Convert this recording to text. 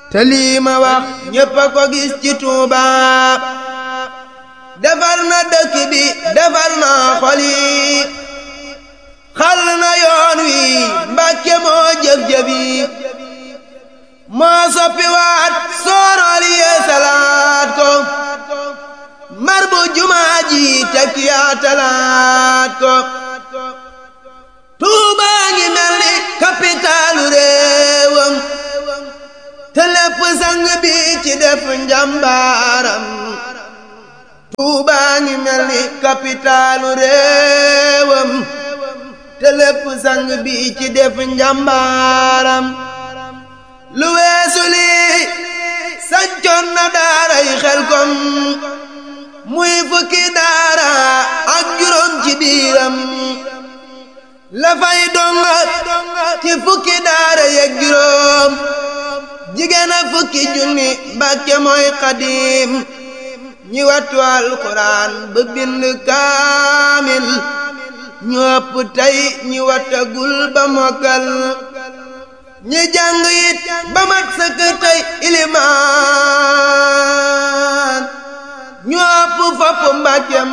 te lii ma wax ñépp a ko gis ci Tuuba defar na dëkk bi defar na xol yi xal na yoon wi Mbàkke moo jëf-jëf yi moo soppi waat soorool yee salaat ko mar bu jumaa ji tekki yaa talaat ko Tuuba ngi mel ni kapitaalu réewam te lépp sang bi ci def njàmbaaram Tuuba ngi mel ni kapitaalu réewam te lépp sang bi ci def njàmbaaram lu weesu lii sancoon na daaray Xelkom muy fukki daara ak juróom ci biiram la fay donga ci fukki daara yeeg juróom jigéen a fukki junni Mbàkke mooy xadiim ñi wattu alxuraan ba bind kaamil ñu ëpp tey ñi wattagul ba mokkal ñi jàng it ba mat sëkk tey ilimaan ñu ëpp fopp Mbàkke